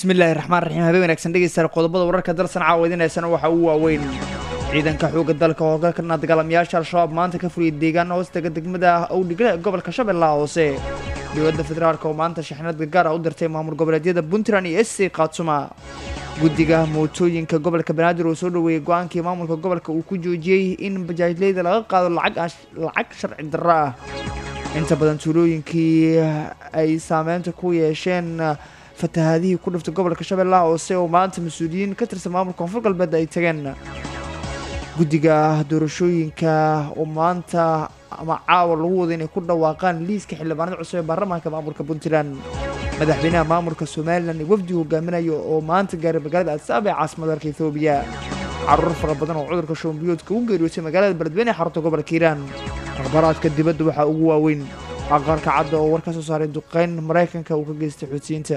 bismillaahi raxmaan raxiim habeen wanaagsan dhegeystayaal qodobada wararka dalsan caawadinaysana waxaa ugu waaweyn ciidanka xoogga dalka oo hogaalkana dagaalamayaasha al-shabaab maanta ka fuliyay deegaan hoostaga degmada owdhigle ee gobolka shabeellaha hoose dowladda federaalk oo maanta shaxnad gargaar ah u dirtay maamul goboleedyada puntland iyo sc khaatuma guddiga mootooyinka gobolka banaadir oo soo dhoweeyey go-aankii maamulka gobolka uu ku joojiyey in bajaajleyda laga qaado lacag sharci darro ah inta badan tuulooyinkii ay saameynta ku yeesheen fatahaadihii ku dhiftay gobolka shabeellaha hoose oo maanta mas-uuliyiin ka tirsan maamulka koonfur galbeed ay tageen guddiga doorashooyinka oo maanta ama caawa lagu wada inay ku dhawaaqaan liiska xildhibaanada cusub ee baarlamaanka maamulka puntland madaxweynaha maamulka somalilan ee wafdi hogaaminayo oo maanta gaaray magaalada adsaab ee caasimada dalka ethoobiya caruur fara badan oo cudurka shoombiyoodka u geeriyootay magaalada beledweyne ee xarunta gobolka hiiraan akhbaaraadka dibadda waxaa ugu waaweyn aqalka cadda oo war ka soo saaray duqeyn maraykanka uu ka geystay xuutiyiinta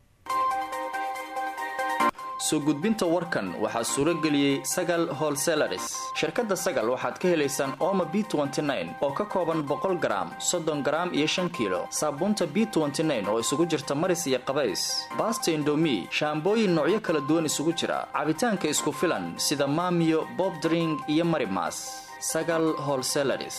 soo gudbinta warkan waxaa suuro geliyey sagal holselaris shirkadda sagal waxaad ka helaysaan ooma b oo ka kooban boqol garaam soddon garaam iyo shan kiilo saabuunta b oo isugu jirta maris iyo qabays baasta indomi shaambooyin noocyo kala duwan isugu jira cabitaanka isku filan sida maamiyo bobdring iyo marimas sagal holselaris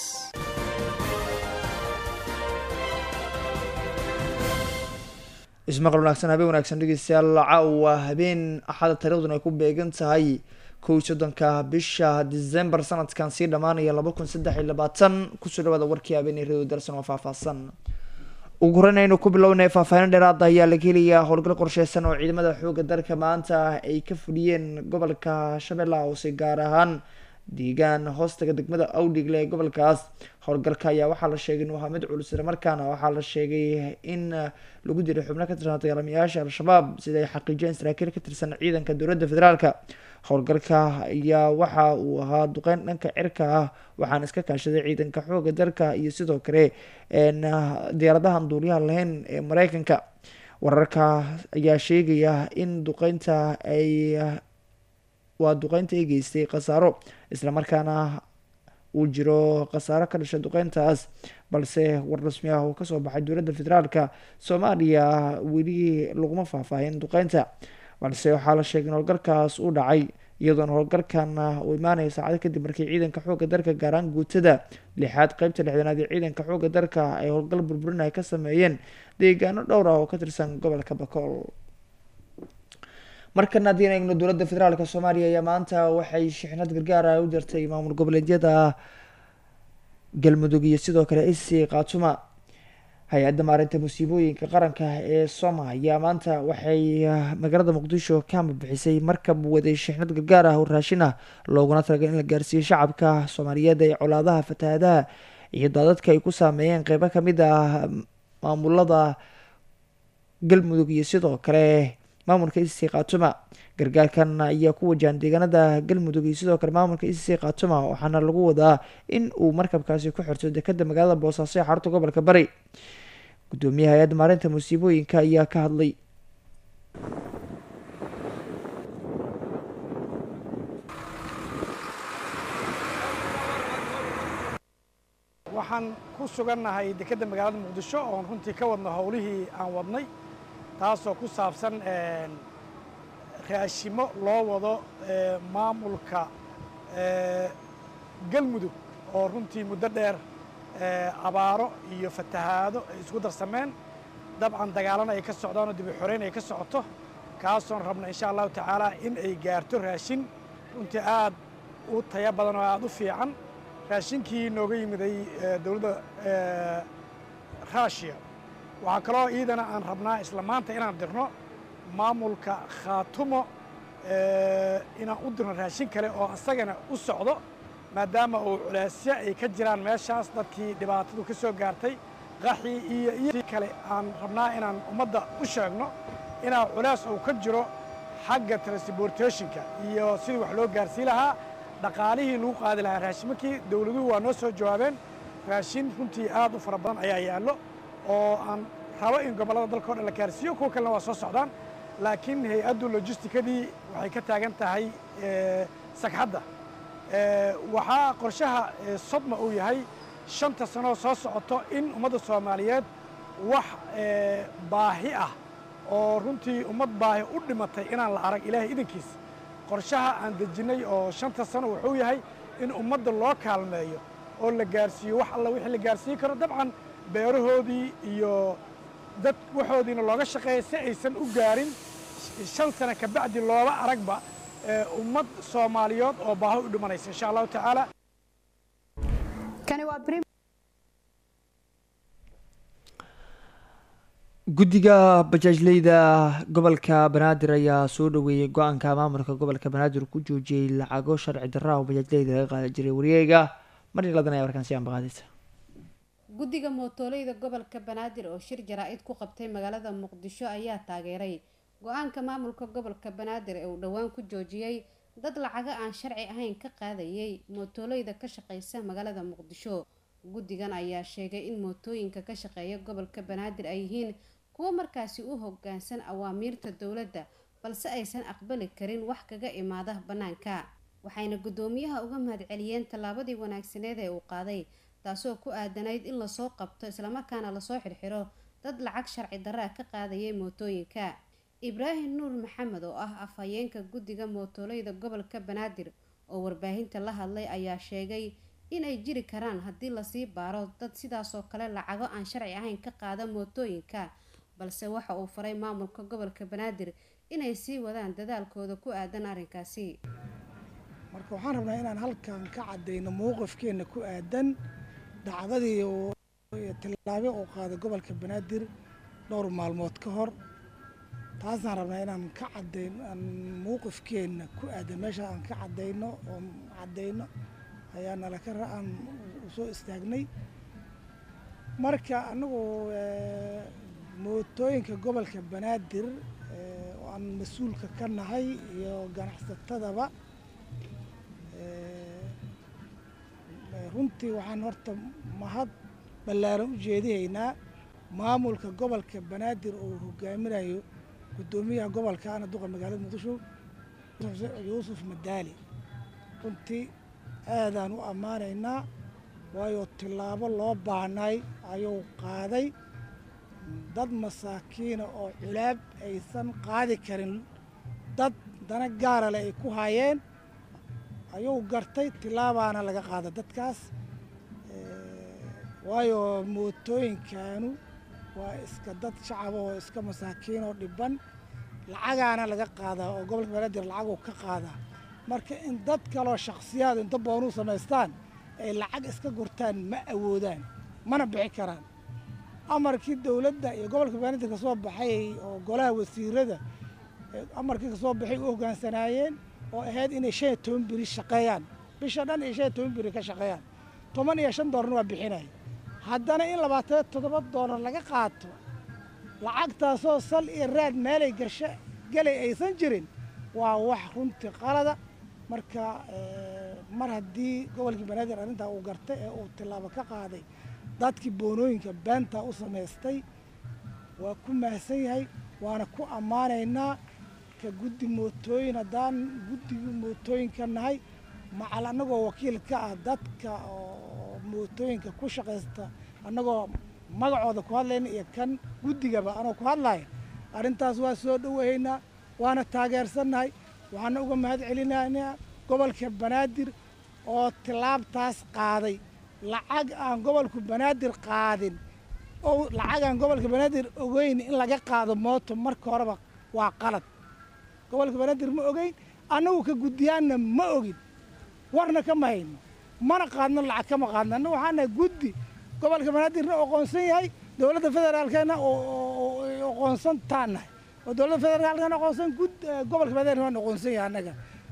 ismaqal wanaagsan habeen wanaagsan dhegeystayaal caawa habeen axada taariikhduna ay ku beegan tahay kow soddonka bisha december sanadkan sii dhammaanaya laba kun saddex iyo labaatan kusoo dhawaada warkii habeen radio darsan oo faahfaahsan ugu horeyn aynu ku bilownay faahfaahin dheeraada ayaa laga helayaa howlgal qorsheysan oo ciidamada xooga dalka maanta ay ka fuliyeen gobolka shabeellaha hoose gaar ahaan deegaan hoostaga degmada awdhigle ee gobolkaas howlgalka ayaa waxaa la sheegay inuu ahaa mid culus isla markaana waxaa la sheegay in lagu diray xubno ka tirsan dagaalamayaasha al-shabaab sida ay xaqiijiyeen saraakiil ka tirsan ciidanka dowladda federaalka howlgalka ayaa waxa uu ahaa duqeyn dhanka cirka ah waxaana iska kaashaday ciidanka xooga dalka iyo sidoo kale diyaaradahan duuliyaha lahayn ee mareykanka wararka ayaa sheegaya in duqeynta ay waa duqeynta ay geystay khasaaro islamarkaana uu jiro khasaaro ka dhashay duqeyntaas balse war rasmi ah oo kasoo baxay dowladda federaalka soomaaliya weli laguma faahfaahin duqeynta balse waxaa la sheegay in howlgalkaas uu dhacay iyadoona howlgalkan uu imaanaya saacado kadib markii ciidanka xoogga dalka gaaraan guutada lixaad qeybta lixdanaad ee ciidanka xoogga dalka ay howlgal burburin ay ka sameeyeen deegaano dhowr ah oo ka tirsan gobolka bakool markana haddii eegno dowladda federaalk soomaaliya ayaa maanta waxay shixnad gargaara u dirtay maamul goboleedyada galmudug iyo sidoo kale sc khaatuma hay-adda maarinta musiibooyinka qaranka ee soma ayaa maanta waxay magaalada muqdisho kama bixisay markab waday shixnad gargaar ah oo raashin ah looguna talagalay in la gaarsiiyo shacabka soomaaliyeed ee colaadaha fatahaadaha iyo daadadka ay ku saameeyeen qeybo kamid ah maamulada galmudug iyo sidoo kale maamulka icc khaatuma gargaarkan ayaa ku wajahan deegaanada galmudug iyo sidoo kale maamulka icc khaatuma waxaana lagu wadaa in uu markabkaasi ku xirto dekada magaalada boosaaso ee xarunta gobolka bari gudoomiyaha hay-adda maarinta musiibooyinka ayaa ka hadlay waxaan ku sugannahay dekedda magaalada muqdisho oon runtii ka wadno howlihii aan wadnay taasoo ku saabsan raashimo loo wado maamulka galmudug oo runtii muddo dheer abaaro iyo fatahaado ay isku darsameen dabcan dagaalana ay ka socdaan oo dibi xoreyn ay ka socoto kaasoon rabna insha allahu tacaala in ay gaarto raashin runtii aad u taya badan oo aad u fiican raashinkii nooga yimiday dowladda ruushiya waxaa kaloo iidana aan rabnaa isla maanta inaan dirno maamulka khaatumo inaan u dirno raashin kale oo asagana u socdo maadaama uu culaasyo ay ka jiraan meeshaas dadkii dhibaatadu ka soo gaartay qaxii iyo iyo kale aan rabnaa inaan ummadda u sheegno inaa culaas uu ka jiro xagga transportationka iyo sidii wax loo gaarsii lahaa dhaqaalihii lagu qaadi lahaa raashimakii dowladuhu waa noo soo jawaabeen raashin runtii aad u fara badan ayaa yaallo oo aan rabo in gobollada dalka o dhan la gaarsiiyo kuwa kalena waa soo socdaan laakiin hay-addu lojistikadii waxay ka taagan tahay sagxadda waxaa qorshaha sodma uu yahay shanta sanoo soo socoto in ummadda soomaaliyeed wax baahi ah oo runtii ummad baahi u dhimatay inaan la arag ilaahay idankiis qorshaha aan dejinnay oo shanta sano wuxuu yahay in ummadda loo kaalmeeyo oo la gaarsiiyo wax alla wixii la gaarsiin karo dabcan beerahoodii iyo dad waxoodiina looga shaqeeya si aysan u gaarin shan sano ka bacdi looba aragba ummad soomaaliyeed oo baahi u dhimanaysa insha allahu tacaala guddiga bajaajleyda gobolka banaadir ayaa soo dhaweeyey go-aanka maamulka gobolka banaadir ku joojiyey lacago sharci darra oo bajaajleyda laga qaadi jiray wareega marin ladan ayaa warkaan si ambaqaadaysa guddiga mootoleyda gobolka banaadir oo shir jaraa-id ku qabtay magaalada muqdisho ayaa taageeray go-aanka maamulka gobolka banaadir ee uu dhowaan ku joojiyey dad lacago aan sharci ahayn ka qaadayay mootoleyda ka shaqeysa magaalada muqdisho guddigan ayaa sheegay in mootooyinka ka shaqeeya gobolka banaadir ay yihiin kuwo markaasi u hogaansan awaamiirta dowladda balse aysan aqbali karin wax kaga imaada bannaanka waxayna guddoomiyaha uga mahadceliyeen tallaabadii wanaagsaneed ee uu qaaday taasoo ku aadanayd in lasoo qabto islamarkaana lasoo xirxiro dad lacag sharci darraa ka qaadayay mootooyinka ibraahim nuur maxamed oo ah afhayeenka guddiga mootoleyda gobolka banaadir oo warbaahinta la hadlay ayaa sheegay inay jiri karaan haddii lasii baaro dad sidaasoo kale lacago aan sharci ahayn ka qaada mootooyinka balse waxa uu faray maamulka gobolka banaadir inay sii wadaan dadaalkooda ku aadan arrinkaasi marka waxaan rabnaa inaan halkan ka caddayno mowqifkeenna ku aadan dhacdadii tillaabe uu qaaday gobolka banaadir dhowr maalmood ka hor taasaan rabnaa inaan ka cadayno aan mowqifkeenna ku aadan meesha aan ka caddayno oo caddayno ayaa nala ka aan usoo istaagnay marka anagu mootooyinka gobolka banaadir oo aan mas-uulka ka nahay iyo ganacsatadaba runtii waxaan horta mahad ballaaran u jeedihaynaa maamulka gobolka banaadir oo hogaaminayo guddoomiyaha gobolka ana duqa magaalada muqdisho yuusuf madaali runtii aadaan u ammaanaynaa waayo tillaabo loo baahnay ayuu qaaday dad masaakiina oo culaab aysan qaadi karin dad dana gaara leh ay ku hayeen ayuu gartay tilaabaana laga qaada dadkaas waayo mootooyinkanu waa iska dad shacaba oo iska masaakiin oo dhiban lacagaana laga qaadaa oo gobolka banaadir lacaguu ka qaadaa marka in dad kaloo shakhsiyaad inta boonuu samaystaan ay lacag iska gurtaan ma awoodaan mana bixi karaan amarkii dowladda iyo gobolka banaadir ka soo baxay oo golaha wasiirada amarkii kasoo baxay u hoggaansanaayeen oo ahayd inay shan iyo toban beri shaqeeyaan bisha dhan iyo shan iyo toban beri ka shaqeeyaan toban iyo shan doolarna waa bixinaya haddana in labaatan toddoba doolar laga qaato lacagtaasoo sal iyo raad meelay gasho gelay aysan jirin waa wax runtii qalada marka mar haddii gobolkii banaadir arrintaa uu gartay ee uu tillaabo ka qaaday dadkii boonooyinka beenta u samaystay waa ku mahadsan yahay waana ku ammaanaynaa ka guddi mootooyin haddaan guddigii mootooyinka nahay macal annagoo wakiil ka ah dadka oo mootooyinka ku shaqaysta annagoo magacooda ku hadlayna iyo kan guddigaba anoo ku hadlaya arrintaas waa soo dhoweeynaa waana taageersannahay waxaana uga mahad celinaynaa gobolka banaadir oo tillaabtaas qaaday lacag aan gobolku banaadir qaadin oo lacag aan gobolka banaadir ogeyn in laga qaado mooto marka horeba waa qalad gobolka banaadir ma ogeyn annagu ka guddiyaanna ma ogin warna kama hayno mana qaadno lacag kama qaadno annagu waxaan nahay guddi gobolka banaadirna aqoonsan yahay dowladda federaalkana aqoonsan taan nahay oo dowladda federaalkana aqoonsan gud gobolka banaadir waan aqoonsan yahay annaga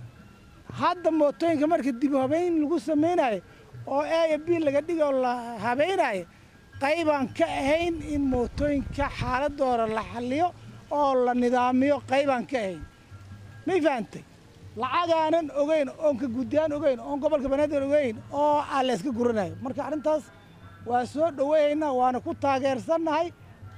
hadda mootooyinka marka dib habeyn lagu samaynayo oo a iyo b laga dhiga oo la habaynayo qaybaan ka ahayn in mootooyinka xaaladooda la xalliyo oo la nidaamiyo qaybaan ka ahayn may fahantay lacagaanan ogeyn oon ka guddiyaan ogeyn oon gobolka banaadir ogeyn oo aa la yska guranayo marka arrintaas waa soo dhoweeyaynaa waana ku taageersannahay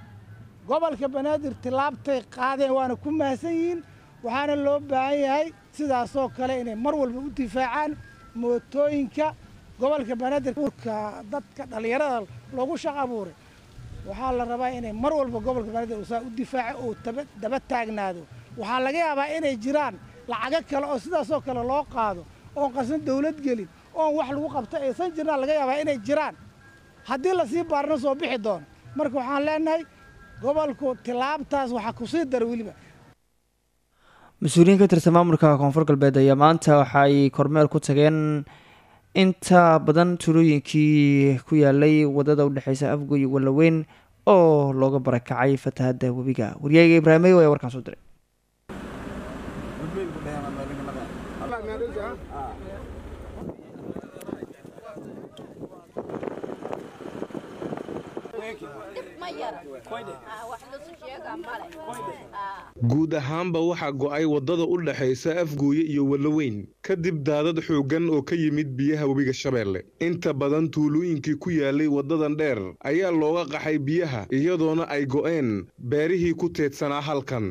gobolka banaadir tillaabtay qaadeen waana ku mahadsan yihiin waxaana loo baahan yahay sidaasoo kale inay mar walba u difaacaan mootooyinka gobolka banaadir urka dadka dhallinyarada loogu shaq abuuray waxaa la rabaa inay mar walba gobolka banaadir uu saa u difaaco oo taba- daba taagnaado waxaa laga yaabaa inay jiraan lacago kale oo sidaasoo kale loo qaado oon qarsan dawlad gelin oon wax lagu qabto aysan jirnaan laga yaabaa inay jiraan haddii lasii baarna soo bixi doono marka waxaan leenahay gobolku tilaabtaas waxaa kusii dara weliba mas-uuliyiin ka tirsan maamulka koonfur galbeed ayaa maanta waxa ay kormeer ku tageen inta badan tuulooyinkii ku yaalay wadada udhexeysa afgoy iyo wallaweyn oo looga barakacay fatahada webiga waryaaga ibraahimow ayaa warkaan soo diray guud ahaanba waxaa go'ay waddada u dhexaysa afgooye iyo wallaweyn kadib daadad xooggan oo ka yimid biyaha webiga shabeelle inta badan tuulooyinkii ku yaalay waddadan dheer ayaa looga qaxay biyaha iyadoona ay go'een beerihii ku teedsanaa halkan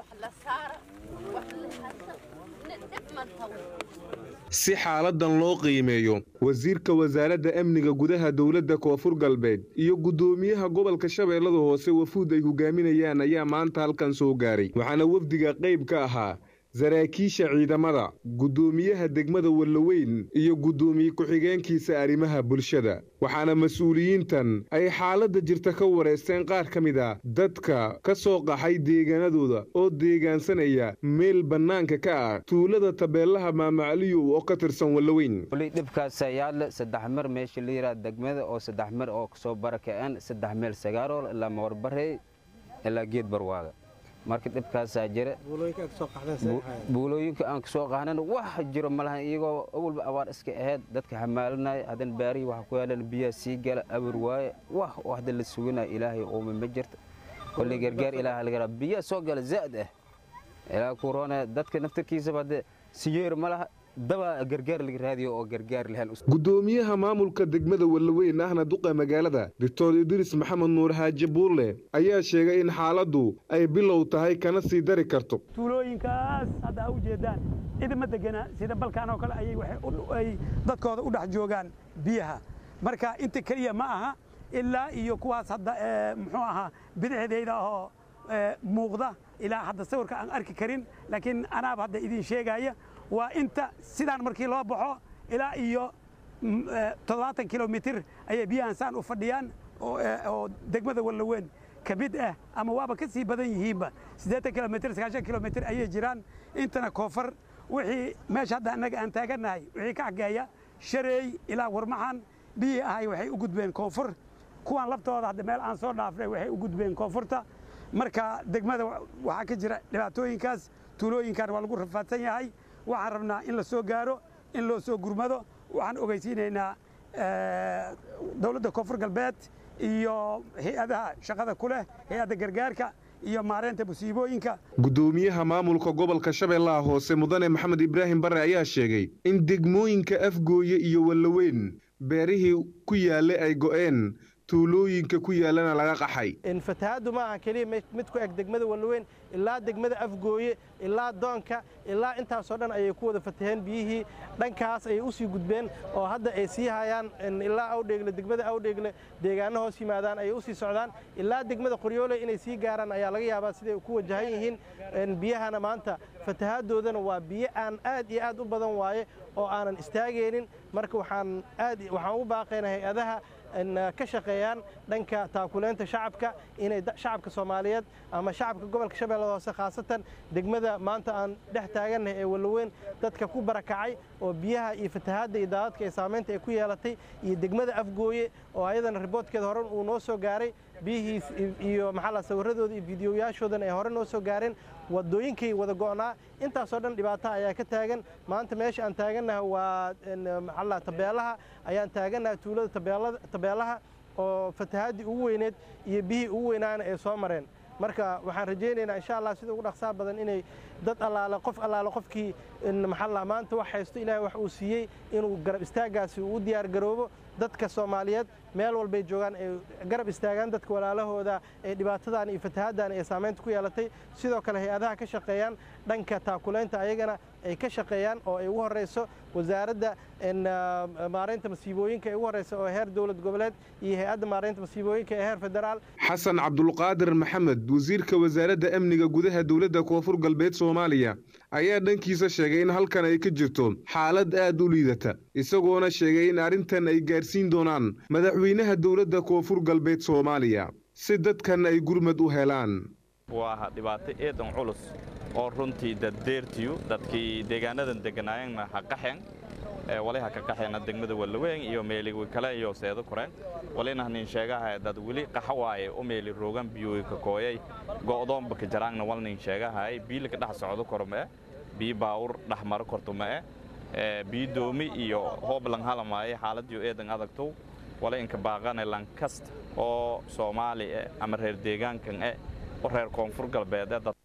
si xaaladan loo qiimeeyo wasiirka wasaaradda amniga gudaha dowladda koonfur galbeed iyo guddoomiyaha gobolka shabeellada hoose wafuud ay hogaaminayaan ayaa maanta halkan soo gaaray waxaana wafdiga qayb ka ahaa saraakiisha ciidamada guddoomiyaha degmada wallaweyn iyo guddoomiye ku-xigeenkiisa arrimaha bulshada waxaana mas-uuliyiintan ay xaaladda jirta ka wareysteen qaar ka mid a dadka ka soo qaxay deegaanadooda oo deegaansanaya meel bannaanka ka ah tuulada tabeelaha maamacaliyow oo ka tirsan wallaweyn wali dhibkaasa yaadle saddex mar meesha la yidhaha degmada oo saddex mar oo kasoo barakaceen saddex meel sagaarool ilaa mawarbarey ilaa geed barwaaga marka dhibkaasaa jira buulooyinka aan kasoo qaxnan wax jiro malahan iyagoo awalba abaar iska ahayd dadka xamaalinaya haddana baarihii waxa ku yaalan biyaha sii gala awar waaye wax oo hadda la suganaya ilaahay ooma ma jirta kolley gargaar ilaaha laga rabaa biyaha soo gala zaa'd ah ilaa kuroone dadka naftarkiisaba hadde siyeer ma laha daba gargaar laga raadiyo oo gargaar lahan guddoomiyaha maamulka degmada wallaweyn ahna duqa magaalada doctor idriis maxamed nuur xaaji buulle ayaa sheegay in xaaladdu ay bilow tahay kana sii dari karto tuulooyinkaas hadda a u jeedaan cidima degana sida balkaan oo kale ayay waxay u- ay dadkooda u dhex joogaan biyaha marka inta keliya ma aha ilaa iyo kuwaas hadda ee, muxuu ahaa bidixdayda oo ee, muuqda ilaa hadda sawirka aan arki karin laakiin anaaba hadda idin sheegaya waa inta sidaan markii loo baxo ilaa iyo mm, ee, toddobaatan kilomitir ayay biyahan saan u fadhiyaan oo ee, oo degmada wallaweyn ka mid ah ama waaba ka sii badan yihiinba siddeetan kilomitir sagaashan kilomitir ayay jiraan intana koonfur wixii meesha hadda annaga aan taagannahay wixii ka xageeya shareey ilaa warmaxan biyii ahay waxay u gudbeen koonfur kuwan laftooda hadda meel aan soo dhaafnay waxay u gudbeen koonfurta marka degmada wa- waxaa ka jira dhibaatooyinkaas tuulooyinkan waa lagu rafaadsan yahay waxaan rabnaa in la soo gaaro in loo soo gurmado waxaan ogeysiinaynaa eh, dowladda koonfur galbeed iyo hay-adaha shaqada ku leh hay-adda gargaarka iyo maareynta musiibooyinka guddoomiyaha maamulka gobolka shabeellaha hoose mudane maxamed ibraahim bare ayaa sheegay in degmooyinka afgooye iyo wallaweyn beerihii ku yaallay ay go'een tuulooyinka ku yaallana laga qaxay fatahaaddu ma aha keliya mid mid ku eg degmada wallaweyn ilaa degmada afgooye ilaa doonka ilaa intaasoo dhan ayay ku wada fataheen biyihii dhankaas ayay u sii gudbeen oo hadda ay sii hayaan in ilaa awdheegle degmada awdheegle deegaano hoos yimaadaan ayay u sii socdaan ilaa degmada qoryoole inay sii gaaraan ayaa laga yaabaa siday ku wajahan yihiin in biyahana maanta fatahaaddoodana waa biyo aan aad iyo aad u badan waaye oo aanan istaagaynin marka waxaan aad waxaan u baaqaynaa hay-adaha in ka shaqeeyaan dhanka taakuleynta shacabka inay da- shacabka soomaaliyeed ama shacabka gobolka shabeellada hoose khaasatan degmada maanta aan dhex taagannahay ee wallaweyn dadka ku barakacay oo biyaha iyo fatahaadda iyo daadadka ee saamaynta ay ku yeelatay iyo degmada afgooye oo ayadana riboodkeeda hore uu noo soo gaaray biyihiis iyo maxaa la sawirradooda iyo fiidiyoyaashoodana ay hore noo soo gaareen wadooyinkay wada go'naa intaasoo dhan dhibaato ayaa ka taagan maanta meesha aan taagannahay waa in, maxaa la tabeelaha ayaan taagannahay tuulada tabeelada tabeelaha oo fatahaaddii ugu weyneed iyo biyihii ugu weynaana ay soo mareen marka waxaan rajaynaynaa insha allah sida ugu dhaqsaha badan inay dad allaale qof allaale qofkii in maxaa la maanta wax haysto ilaahay wax uu siiyey inuu garab istaagaasi uu u diyaar garoobo dadka soomaaliyeed meel walbay joogaan ay garab istaagaan dadka walaalahooda ee dhibaatadan iyo fatahaaddan ay saamaynta ku yeelatay sidoo kale hay-adaha ka shaqeeyaan dhanka taakulaynta ayagana ay ka shaqeeyaan oo ay ugu horreyso wasaaradda maaraynta masiibooyinka ee ugu horeysa oo heer dowlad goboleed iyo hay-adda maaraynta masiibooyinka ee heer federaal xasan cabdulqaadir maxamed wasiirka wasaaradda amniga gudaha dowladda koonfur galbeed soomaaliya ayaa dhankiisa sheegay in halkan ay ka jirto xaalad aad u liidata isagoona sheegay in arrintan ay gaarsiin doonaan madaxweynaha dowladda koonfur galbeed soomaaliya si dadkan ay gurmad u helaan waa dhibaato eedan culus oo runtii daddeertiyu dadkii deegaanadan degganaayeenna ha qaxeen wali ha ka qaxeena degmada wallaweyn iyo meeliwi kale iyo seedo koreen walina nin sheegaha dad weli qaxa waaye u meeli roogan biyooyi ka kooyay go'doonba ka jaraangna wal nin sheegahay biila ka dhex socdo koro ma'e bii baawur dhex maro korto ma'e bii doomi iyo hooblan halamaaye xaaladiyo eedan adagtow wala inka baaqane lankasta oo soomaali eh ama reer deegaankan eh oo reer koonfur galbeed eh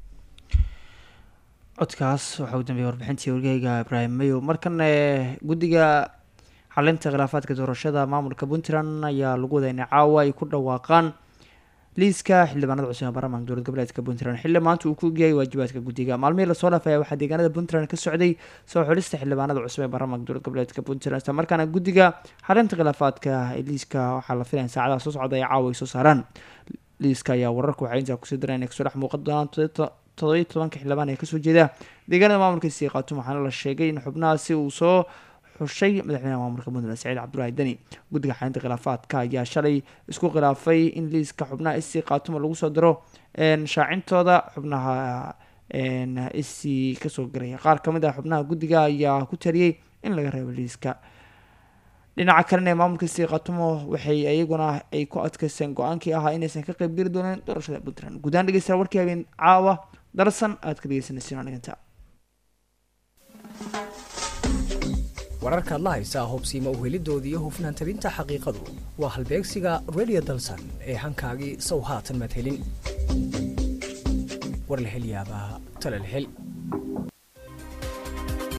codkaas waxaa ugu dambeeyay warbixintii wargahayga ibraahim mayow markan guddiga xalinta khilaafaadka doorashada maamulka puntland ayaa lagu wadaa inay caawa ay ku dhawaaqaan liiska xildhibaanada cusub ee baarlamaanka dowlad goboleedka puntland xilli maanta uu ku ogyahay waajibaadka guddiga maalmihii lasoo dhaafaya waxaa deegaanada puntland ka socday soo xulista xildhibaanada cusub ee baarlamaanka dowlad goboleedka puntland isla markaana guddiga xalinta khilaafaadka ee liiska waxaa la filaya in saacadaha soo socda ay caawa ay soo saaraan liiska ayaa wararka waxay intaa kusii dareen inay kasoo dhex muuqan doonaan todobiyo tobanka xildhibaan ee kasoo jeeda deegaanada maamulka sii qaatum waxaana la sheegay in xubnahaasi uu soo xushay madaxweynaha maamulka puntland saciid cabdulaahi deni guddiga xalinta khilaafaadka ayaa shalay isku khilaafay in liiska xubnaha isii qaatuma lagu soo diro shaacintooda xubnaha isii kasoo garaya qaar kamid ah xubnaha guddiga ayaa ku taliyey in laga reebo liiska dhinaca kalena ee maamulka sii qaatumo waxay iyaguna ay ku adkaysteen go-aankii ahaa inaysan ka qeyb geli doonin doorashada puntland guudaan dhegeysta warkii habeen caawa darsan aad ka dhegeysanaysiin aniganta wararka adla haysaa hubsiima uhelidoodii iyo hufnaan tabinta xaqiiqadu waa halbeegsiga radio dalsan ee hankaagii sow haatan madhelin warlahelyaabaha talalhel